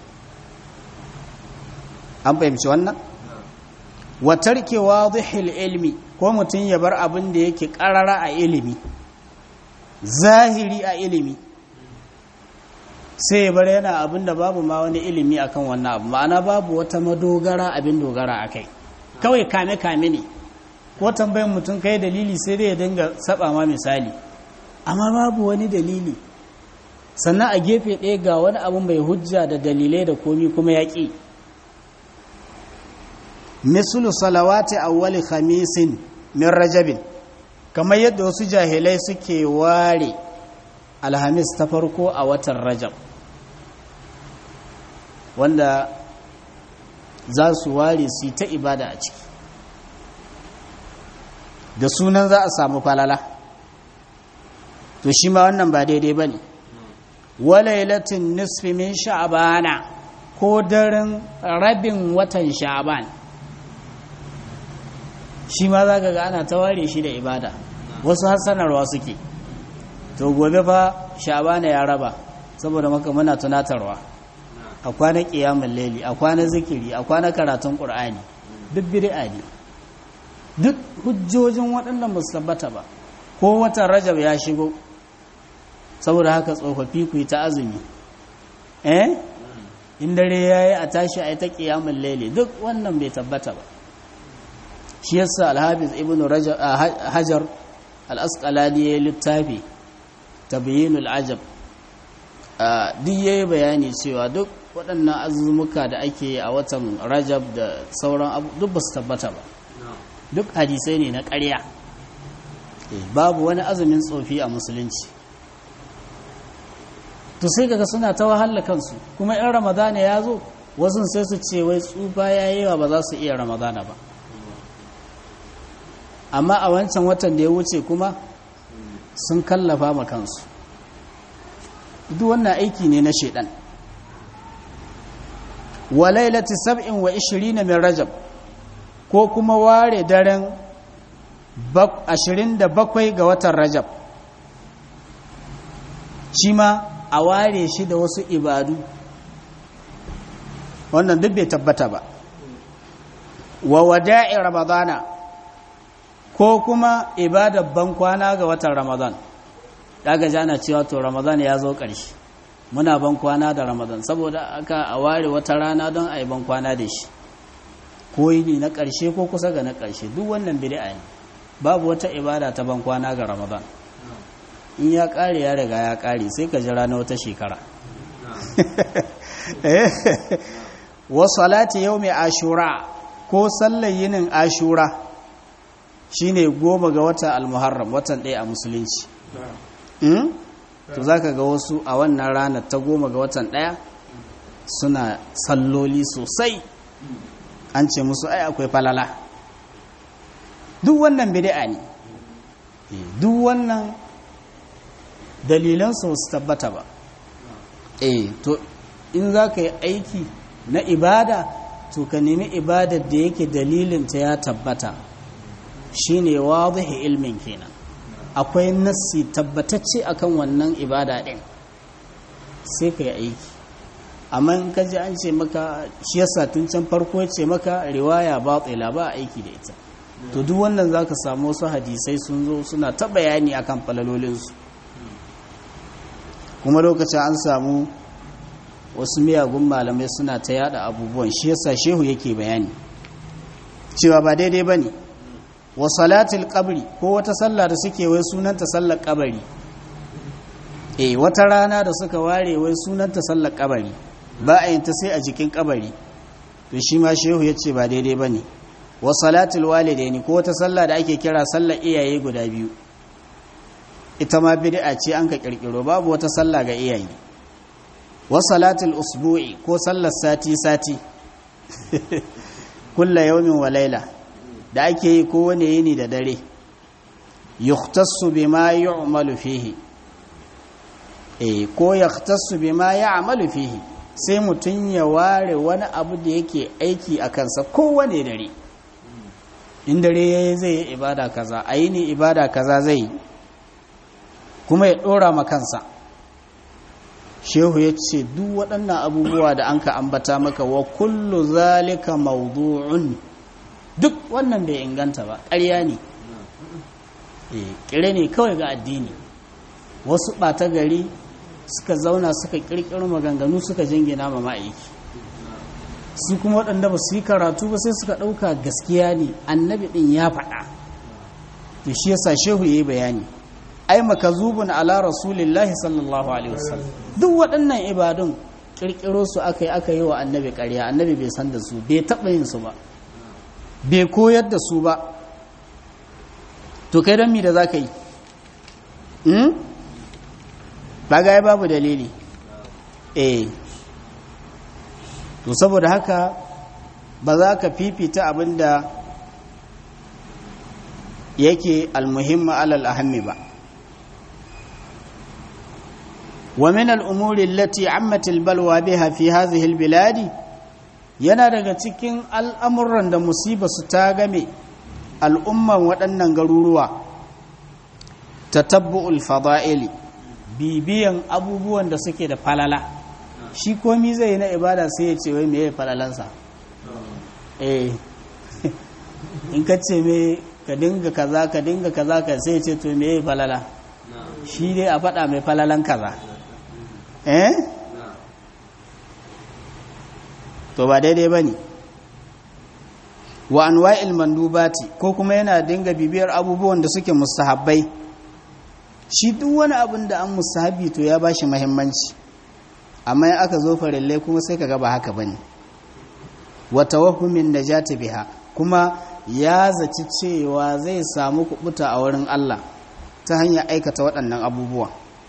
an fahimci wannan watarke wadihil ilmi ko mutum ya bar abin da yake ƙarara a ilimi zahiri a ilimi sai ya bar yana abin da babu ma wani ilimi akan wannan abu ma'ana babu wata madogara abin dogara a kai kawai kame-kame ne ko tambayin mutum kai dalili sai dai ya dinga saba ma misali amma babu wani dalili sannan a gefe ɗaya ga wani abu mai hujja da dalilai da komi kuma ya ƙi misulu salawati awwali khamisin min rajabin kamar yadda wasu jahilai suke ware alhamis ta farko a watan rajab wanda za su ware su ta ibada a ciki da sunan za a samu falala to shi ma wannan ba daidai ba ne walailatin nisfi min sha'bana ko daren rabin watan sha'ban shi ma za ga ana ta ware shi da ibada wasu hassanarwa suke to gobe fa sha'bana ya raba saboda maka muna tunatarwa a kwana kiyamun laili a kwana zikiri a kwana karatun ƙur'ani duk bid'a ne duk hujjojin waɗannan ba su tabbata ba ko watan rajab ya shigo saboda haka tsofaffi ku yi ta azumi eh in dare ya yi a tashi a yi ta ƙiyamun laili duk wannan bai tabbata ba shi yasa alhafiz ibn hajar al'asƙalani ya yi littafi tabyinul ajab duk ya yi bayani cewa duk waɗannan azumuka da ake a watan rajab da sauran abu duk ba su tabbata ba duk hadisai ne na ƙarya babu wani azumin tsofi a musulunci to sai kaga suna ta wahala kansu kuma in ramadana ya zo wasu sai su ce wai tsufa ya yi ba za su iya ramadana ba amma a wancan watan da ya wuce kuma sun kallafa ma kansu duk wannan aiki ne na shaidan wa lailati sab'in wa ishirina min rajab ko kuma ware daren ashirin da bakwai ga watan rajab shi ma a ware shi da wasu ibadu wannan duk bai tabbata ba wa wada'i ramadana ko kuma ibadar bankwana ga watan ramadan daga jana cewa to ramadan ya zo ƙarshe muna bankwana da ramadan saboda aka a ware wata rana don a yi bankwana da shi ko yi na ƙarshe ko kusa ga na ƙarshe duk wannan bid'a ne babu wata ibada ta bankwana ga ramadan in ya ƙare ya riga ya ƙare sai ka jira na wata shekara wa salati yau mai ashura ko sallar yinin ashura shine goma ga wata almuharram watan ɗaya a musulunci to za ka ga wasu a wannan ranar ta goma ga watan ɗaya suna salloli sosai an ce musu ai akwai falala duk wannan bid'a ne duk wannan dalilan su tabbata ba eh to in za ka yi aiki na ibada to ka nemi ibadar da yake dalilinta ya tabbata shine wadihi ilmin kenan akwai nassi tabbatacce akan wannan ibada din sai ka yi aiki amma in ka ji an ce maka shi yasa tun can farko ce maka riwaya batila ba aiki da ita to duk wannan zaka samu wasu hadisai sun zo suna ta bayani akan falalolinsu kuma lokacin an samu wasu miyagun malamai suna ta yada abubuwan shi yasa shehu yake bayani cewa ba daidai bane wa salatul qabri ko wata sallah da suke wai sunanta sallar kabari eh wata rana da suka ware wai sunanta sallar kabari ba a yin ta sai a jikin kabari to shi ma shehu yace ba daidai bane wa salatul walidaini ko wata sallah da ake kira sallar iyaye guda biyu ita ma bid'a ce an ka kirkiro babu wata sallah ga iyaye wa salatul usbu'i ko sallar sati sati kullu yawmin wa layla da ake yi kowane yini da dare yukhtassu bima yu'malu fihi eh ko yukhtassu bima ya'malu fihi sai mutun ya ware wani abu da yake aiki a kansa kowane dare in dare yayi zai yi ibada kaza ayini ibada kaza zai kuma ya dora ma kansa shehu ya ce duk waɗannan abubuwa da an ka ambata maka wa kullu zalika mawdu'un duk wannan bai inganta ba ƙarya ne ƙire ne kawai ga addini wasu ɓata gari suka zauna suka ƙirƙiro maganganu suka jingina ma ma'aiki su kuma waɗanda ba su yi karatu ba sai suka ɗauka gaskiya ne annabi ɗin ya faɗa da shi yasa shehu ya yi bayani ai makazubun ala rasulillahi sallallahu alaihi wasallam duk waɗannan ibadun ƙirƙiro su aka yi aka yi wa annabi ƙarya annabi bai san da su bai taɓa yin su ba bai koyar da su ba to kai don mi da za ka yi ba ga ya babu dalili eh to saboda haka ba za ka fifita abinda yake almuhimma alal ahammi ba ومن الأمور التي عمت البلوى بها في هذه البلاد yana daga cikin al'amuran da musiba su ta game al'umman waɗannan garuruwa ta tabbu'ul fada'ili bibiyan abubuwan da suke da falala shi komi zai na ibada sai ya ce wai me ya falalansa eh in ka ce me ka dinga kaza ka dinga kaza ka sai ya ce to me ya falala shi dai a faɗa mai falalan kaza eh to ba daidai ba ne wa anwa'il mandubati ko kuma yana dinga bibiyar abubuwan da suke mustahabbai shi duk wani abin da an mustahabi to ya bashi muhimmanci amma in aka zo farillai kuma sai kaga ba haka bane wa tawahhumin najati biha kuma ya zaci cewa zai samu kubuta a wurin Allah ta hanyar aikata waɗannan abubuwa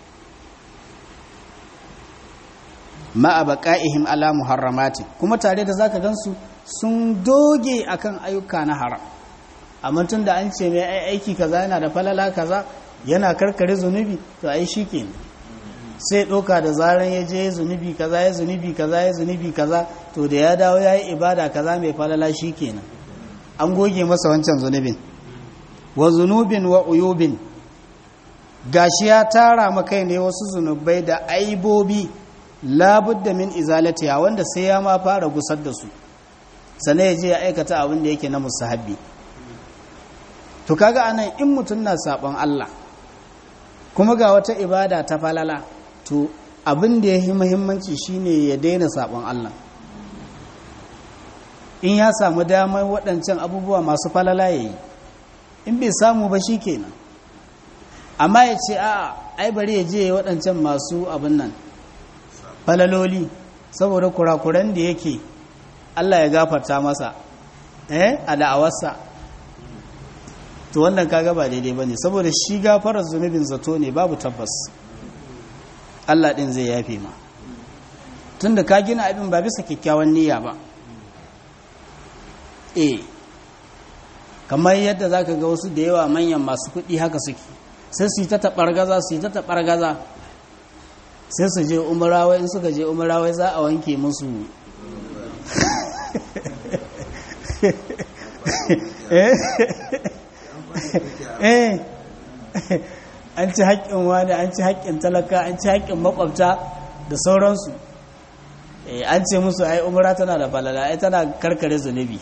ma'a baqa'ihim ala muharramati kuma tare da zaka gansu sun doge akan ayyuka na haram amma tun da an ce mai aiki kaza yana da falala kaza yana karkare zunubi to ai shikenan sai ɗauka da zaran ya je zunubi kaza ya zunubi kaza ya zunubi kaza to da ya dawo ya yi ibada kaza mai falala shikenan an goge masa wancan zunubin wa zunubin wa uyubin gashi ya tara makai ne wasu zunubai da aibobi labudda min izalatiya wanda sai ya ma fara gusar da su sannan ya je ya aikata abin da yake na musahabbi to kaga anan in mutum na sabon Allah kuma ga wata ibada ta falala to abin da ya yi muhimmanci shine ya daina sabon Allah in ya samu damar waɗancan abubuwa masu falala ya yi in bai samu ba shi kenan amma ya ce a ai bari ya je waɗancan masu abin nan falaloli saboda kurakuran da yake Allah ya gafarta masa eh a da'awarsa to wannan kaga ba daidai bane saboda shi gafarar zunubin zato ne babu tabbas Allah din zai yafe ma tunda ka gina abin ba bisa kyakkyawan niyya ba eh kamar yadda zaka ga wasu da yawa manyan masu kuɗi haka suke sai su yi ta taɓargaza su yi ta taɓargaza sai su je umarawai in suka je umarawai za a wanke musu eh an ci haƙƙin wani an ci haƙƙin talaka an ci haƙƙin makwabta da sauransu an ce musu ai umara tana da falala ai tana karkare zunubi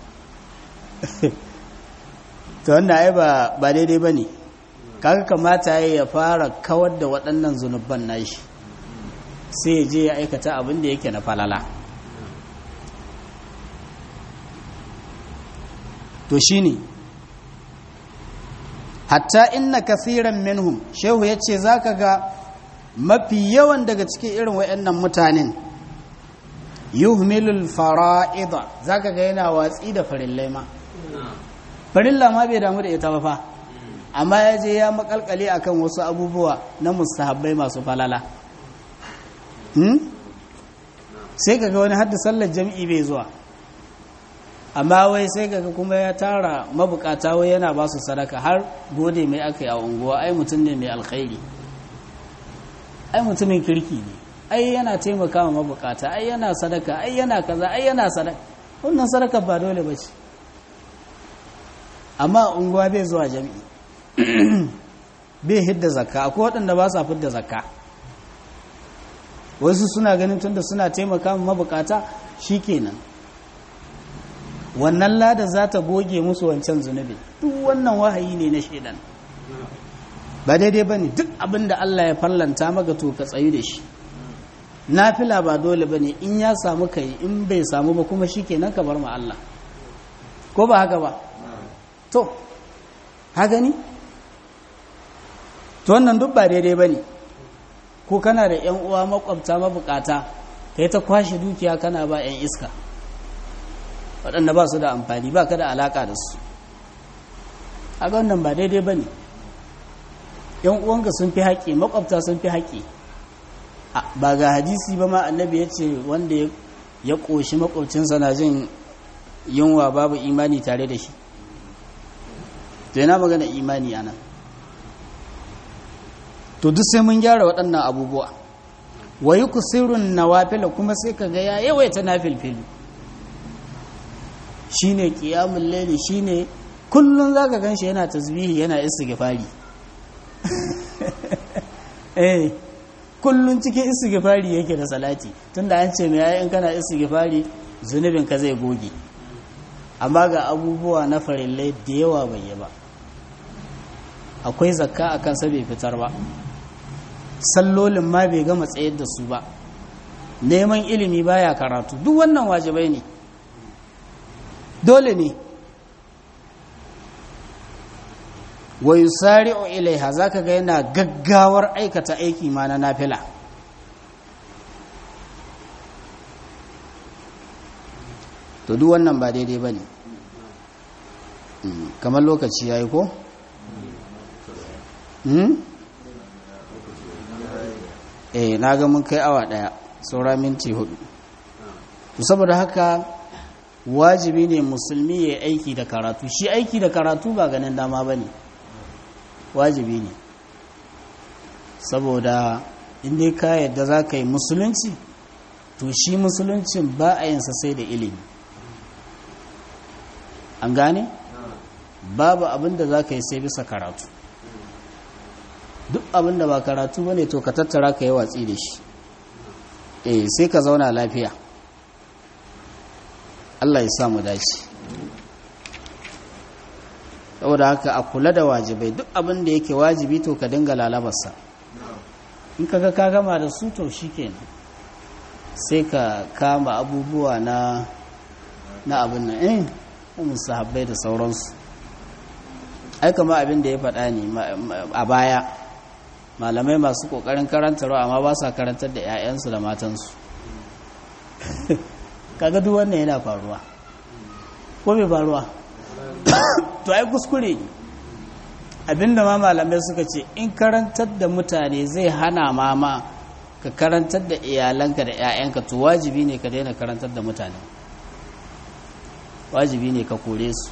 ta wanda ai ba daidai ba ne kaga kamata ya fara kawar da waɗannan zunubban nashi sai ya je ya aikata abin da yake na falala to shine hatta inna kasiran minhum shehu ya ce za ka ga mafi yawan daga cikin irin waɗannan mutanen yuhmilul fara'ida za ka ga yana watsi da farillai ma farilla ma bai damu da ita ba fa amma ya je ya makalkale akan wasu abubuwa na mustahabbai masu falala sai kaga wani hadda sallar jam'i bai zuwa amma wai sai kaga kuma ya tara mabukata wai yana ba su sadaka har gode mai aka yi a unguwa ai mutum ne mai alkhairi ai mutumin kirki ne ai yana taimaka wa mabukata ai yana sadaka ai yana kaza ai yana sadaka wannan sadaka ba dole ba ce amma unguwa bai zuwa jami'i bai hidda zakka akwai waɗanda ba sa fidda zakka wasu suna ganin tunda suna taimaka wa mabukata shikenan wannan lada za ta goge musu wancan zunubi duk wannan wahayi ne na shaidan ba daidai ba ne duk abin da Allah ya fallanta maka to ka tsayu da shi nafila ba dole ba ne in ya samu kai in bai samu ba kuma shi kenan ka bar ma Allah ko ba haka ba to haka ni to wannan duk ba daidai ba ne ko kana da yan uwa makwabta mabukata kai ta kwashe dukiya kana ba yan iska waɗanda ba su da amfani ba ka da alaƙa da su a wannan ba daidai ba ne yan uwanka sun fi haƙƙi makwabta sun fi haƙƙi ba ga hadisi ba ma annabi ya ce wanda ya ƙoshi makwabcinsa na jin yunwa babu imani tare da shi to yana magana imani ana to duk sai mun gyara waɗannan abubuwa wa yi kusirun nawafila kuma sai ka ga ya yawaita na filfilu shi ne ƙiyamun laili shi ne kullum za ka gan shi yana tasbihi yana istighfari eh kullum cikin istighfari yake da salati tunda an ce mai yayin kana istighfari zunubin ka zai goge amma ga abubuwa na farillai da yawa bai yi ba akwai zakka a kansa bai fitar ba sallolin ma bai gama tsayar da su ba neman ilimi baya karatu duk wannan wajibai ne dole ne wa yusari'u ilaiha zaka ga yana gaggawar aikata aiki ma na nafila to duk wannan ba daidai ba ne kamar lokaci ya yi ko? eh na ga mun kai awa daya saura minti hudu saboda haka wajibi ne musulmi ya aiki da karatu shi aiki da karatu ba ganin dama ba ne wajibi ne saboda inda ka yadda za ka yi musulunci to shi musuluncin ba a yinsa sai da ilimi an gane babu abin da za ka yi sai bisa karatu duk abin da ba karatu ba ne to ka tattara ka yi watsi da shi eh sai ka zauna lafiya Allah ya samu dace saboda haka a kula da wajibai duk abin da yake wajibi to ka dinga lalabarsa in kaga ka gama da su to shikenan sai ka kama abubuwa na na abin nan eh musahabbai da sauransu ai kama abin da ya faɗa ne a baya malamai masu ƙoƙarin karantarwa amma ba sa karantar da 'ya'yansu da matansu kaga duk wannan yana faruwa ko bai faruwa to ai kuskure ne abinda ma malamai suka ce in karantar da mutane zai hana mama ka karantar da iyalanka da 'ya'yanka to wajibi ne ka daina karantar da mutane wajibi ne ka kore su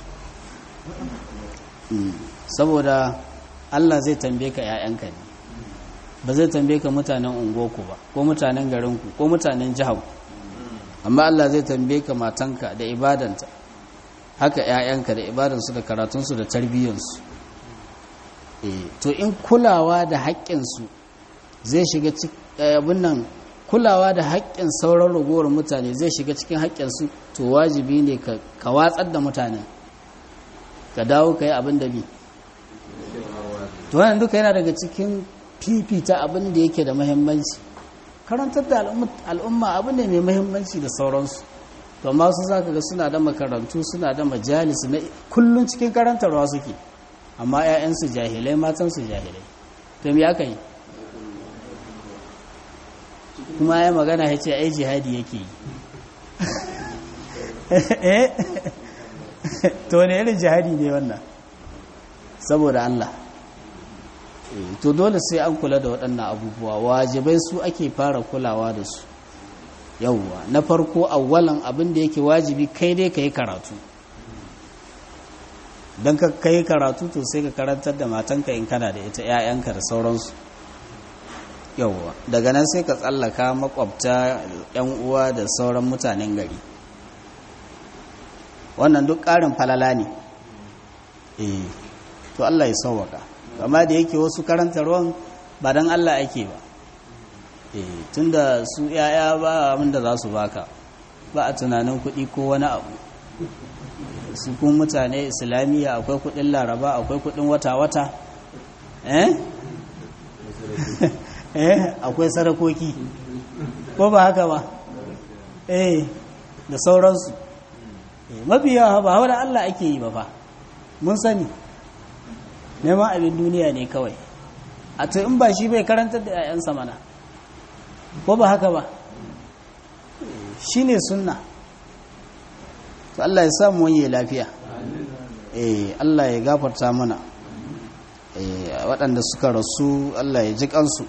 saboda Allah zai tambaye ka 'ya'yanka ne ba zai tambaye ka mutanen ungoku ba ko mutanen garinku ko mutanen jihar amma Allah zai tambaye ka matanka da ibadanta haka 'ya'yanka da ibadansu da karatunsu da tarbiyyansu to in kulawa da haƙƙinsu zai shiga abin nan kulawa da haƙƙin sauran ragowar mutane zai shiga cikin haƙƙinsu to wajibi ne ka watsar da mutanen ka dawo ka yi abin da bi to wannan duka yana daga cikin fifita abin da yake da mahimmanci karantar da al'umma abu ne mai mahimmanci da sauransu to amma su za ka ga suna da makarantu suna da majalis na kullum cikin karantarwa suke amma 'ya'yansu jahilai matansu jahilai to me aka yi kuma ya magana ya ce ai jihadi yake yi to ne irin jihadi ne wannan saboda Allah to dole sai an kula da waɗannan abubuwa wajibai su ake fara kulawa da su yauwa na farko awwalan abin da yake wajibi kai dai ka yi karatu don ka kai karatu to sai ka karantar da matanka in kana da ita 'ya'yanka da sauransu yauwa daga nan sai ka tsallaka makwabta 'yan uwa da sauran mutanen gari wannan duk ƙarin falala ne eh to Allah ya sauwaka amma da yake wasu karantarwan ba don Allah ake ba eh tunda su yaya ba abinda za su baka ba a tunanin kuɗi ko wani abu su kuma mutane islamiyya akwai kuɗin laraba akwai kuɗin wata-wata eh eh akwai sarakoki ko ba haka ba eh da sauransu mafi yawa ba hawa da Allah ake yi ba fa mun sani neman abin duniya ne kawai a to in ba shi bai karantar da 'ya'yansa mana ko ba haka ba shi ne sunna to Allah ya samu wani lafiya eh Allah ya gafarta mana eh waɗanda suka rasu Allah ya ji kansu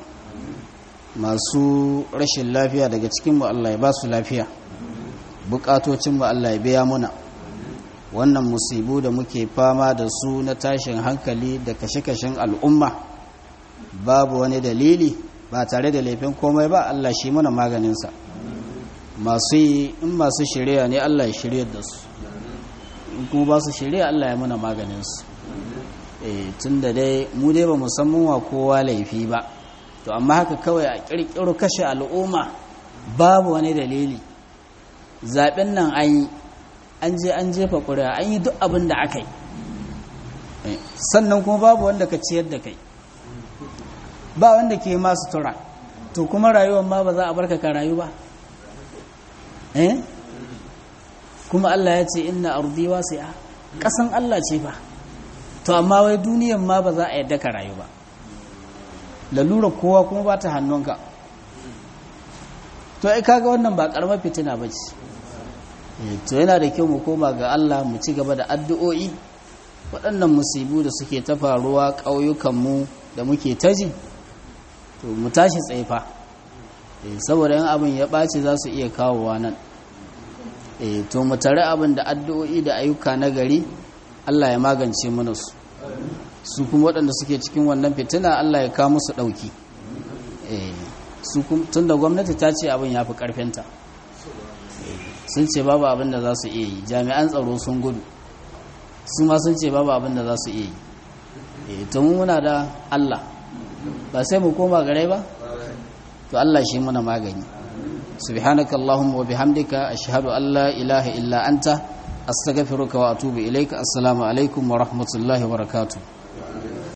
masu rashin lafiya daga cikinmu Allah ya ba su lafiya bukatocinmu Allah ya biya muna wannan musibu da muke fama da su na tashin hankali da kashe-kashen al'umma babu wani dalili ba tare da laifin komai ba Allah shi mana maganinsa masu yi in masu shirya ne Allah ya shirya da su in kuma ba su shirya Allah ya mana maganinsu tun da dai mu dai ba musamman wa kowa laifi ba to amma haka kawai a ƙirƙiro kashe al'umma babu wani dalili zaɓen nan an yi an je an jefa ƙuri'a an yi duk abin da aka yi sannan kuma babu wanda ka ciyar da kai ba wanda ke masu tura to kuma rayuwar ma ba za a barka ka rayu ba eh kuma Allah ya ce inna ardi wasi'a kasan Allah ce ba to amma wai duniyan ma ba za a yadda ka rayu ba lalura kowa kuma ba ta hannunka to ai kaga wannan ba karamar fitina ba ce to yana da kyau mu koma ga Allah mu ci gaba da addu'o'i waɗannan musibu da suke ta faruwa ƙauyukanmu da muke taji to mu tashi tsaifa saboda yin abin ya ɓaci za su iya kawowa nan to mu tare abin da addu'o'i da ayyuka na gari Allah ya magance mana su su kuma waɗanda suke cikin wannan fitina Allah ya kawo musu ɗauki tun da gwamnati ta ce abin ya fi ƙarfinta sun ce babu abin da za su iya yi jami'an tsaro sun gudu su ma sun ce babu abin da za su iya yi to mu muna da Allah ba sai mu koma gare ba to Allah shi muna magani subhanaka allahumma wa bihamdika ashhadu an la ilaha illa anta astaghfiruka wa atubu ilaika assalamu alaikum wa rahmatullahi wa barakatuh